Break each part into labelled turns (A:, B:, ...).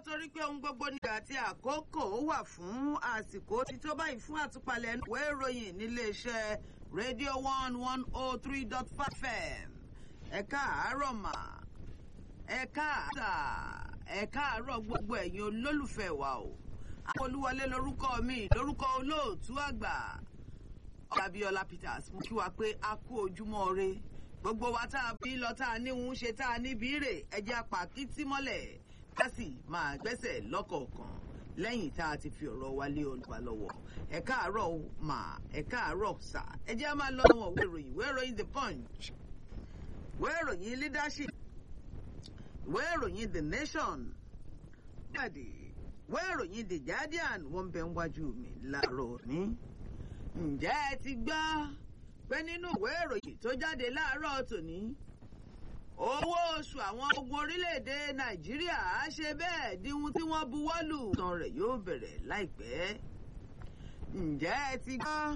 A: torí pé ohun gbogbo ní àti àkókò wà fún àsìkò tí tó báyìí fún àtúpalẹ̀ ìwé ìròyìn níléeṣẹ́ rédíò one one oh three dot five fm ẹ káàárọ̀ mà ẹ káàárọ̀ ẹ káàárọ̀ gbogbo ẹ̀yin olólùfẹ́ wa o olúwọlé lórúkọ mi lórúkọ olóòtú àgbà ọ̀làbíọ́lá peters mú kí wa pé a kú ojúmọ́ re gbogbo wa tá a bí lọ tá a níhun ṣe tá a níbi rè ẹjẹ́ apàkítí mọ́lẹ̀ ká sì máa gbẹ́sẹ̀ lọ́kọ̀ọ̀kan lẹ́yìn tá a ti fi ọ̀rọ̀ wa lé olùwà lọ́wọ́ ẹ káàárọ̀ mà ẹ káàárọ̀ sà ẹjẹ́ a máa lọ wọn ìwé ìròyìn ìwé ìròyìn the punch ìwé ìròyìn leadership ìwé ìròyìn the nation jáde ìwé ìròyìn the guardian wọ́n bẹ ń wájú mi láàárọ̀ ní. ǹjẹ́ ẹ ti gbọ́ pé nínú ìwé ìròyìn tó jáde láàárọ̀ tòní owó oṣù àwọn ogun orílẹ̀-èdè nàìjíríà á ṣe bẹ́ẹ̀ díhun tí wọ́n buwọ́ lù tán rẹ̀ yóò bẹ̀rẹ̀ láìpẹ́. ǹjẹ́ ẹ ti gbọ́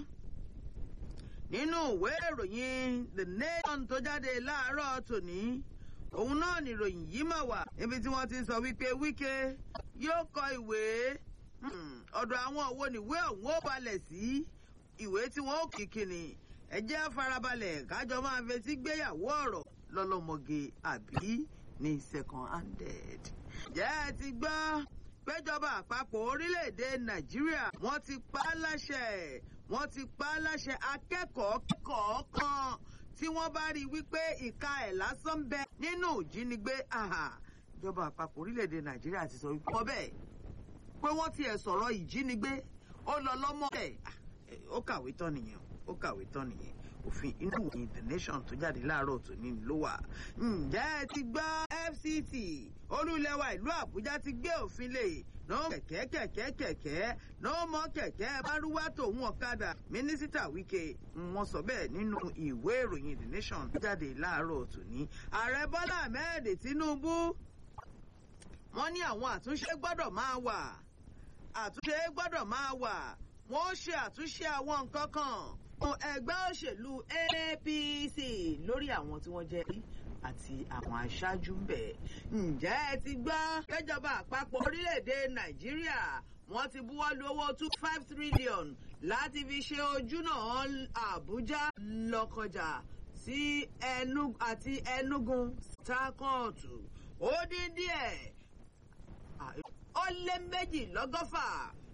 A: nínú ìwé ìròyìn the nation tó jáde láàárọ̀ tòní òun náà nìròyìn yìí mà wà níbi tí wọ́n ti sọ wípé wíkẹ́ yóò kọ ìwé ọ̀dọ̀ àwọn òwò níwé ọ̀hún ó balẹ̀ sí ìwé tí wọ́n ó kìkì ni ẹ jẹ́ farabalẹ̀ kájọ máa fetí gbéyàwó ọ̀rọ̀ lọ́lọ́mọge àbí ní second handed. jẹ́ ẹ ti gbọ́ péjọba àpapọ̀ orílẹ̀-èdè nàìjíríà wọ́n ti pa á láṣẹ wọ́n ti pa á láṣẹ akẹ́kọ̀ọ́ kọ̀ọ̀kan tí wọ́n bá rí i wípé ìka ẹ̀ lásán bẹ nínú ìjínigbé ìjọba àpapọ̀ orílẹ̀-èdè nàìjíríà ti sọ wípé wọ́n bẹ́ẹ̀ pé wọ́n tiẹ̀ sọ̀rọ̀ ìjínigbé ó lọ lọ́mọ ẹ̀ ó kàwé tán nìyẹn ó kàwé tán nìyẹn òfin inú ìwòyìn the nation tó jáde láàárọ̀ tòní ló wà. ǹjẹ́ ẹ ti gbọ́ fct olúlẹ̀wà ìlú àbújá ti gbé òfin lè no kẹ̀kẹ́ kẹ̀kẹ́ kẹ̀kẹ́ no mọ kẹ̀kẹ́ bárúwá tòun ọ̀kadà mínísítà wike wọ́n sọ bẹ́ẹ̀ nínú ìwé ìròyìn the nation tó jáde láàárọ̀ tòní. ààrẹ bọ́lá ahmed tinubu wọ́n ní àwọn àtúnṣe gbọ́dọ̀ máa wà àtúnṣe gbọ́dọ̀ máa wà wọ́n ṣe àtúnṣe àwọn nǹkan kan fún ẹgbẹ́ òṣèlú apc lórí àwọn tí wọ́n jẹ́ àti àwọn aṣáájú ń bẹ̀. ǹjẹ́ ẹ ti gbọ́ péjọba àpapọ̀ orílẹ̀-èdè nàìjíríà wọ́n ti buwọ́ lu owó two five trillion láti fi ṣe ojúnà àbújá lọ́kọjà sí ẹnu àti ẹnugun takọ́ọ̀tù ó dín díẹ̀ ó lé méjì lọ́gọ́fà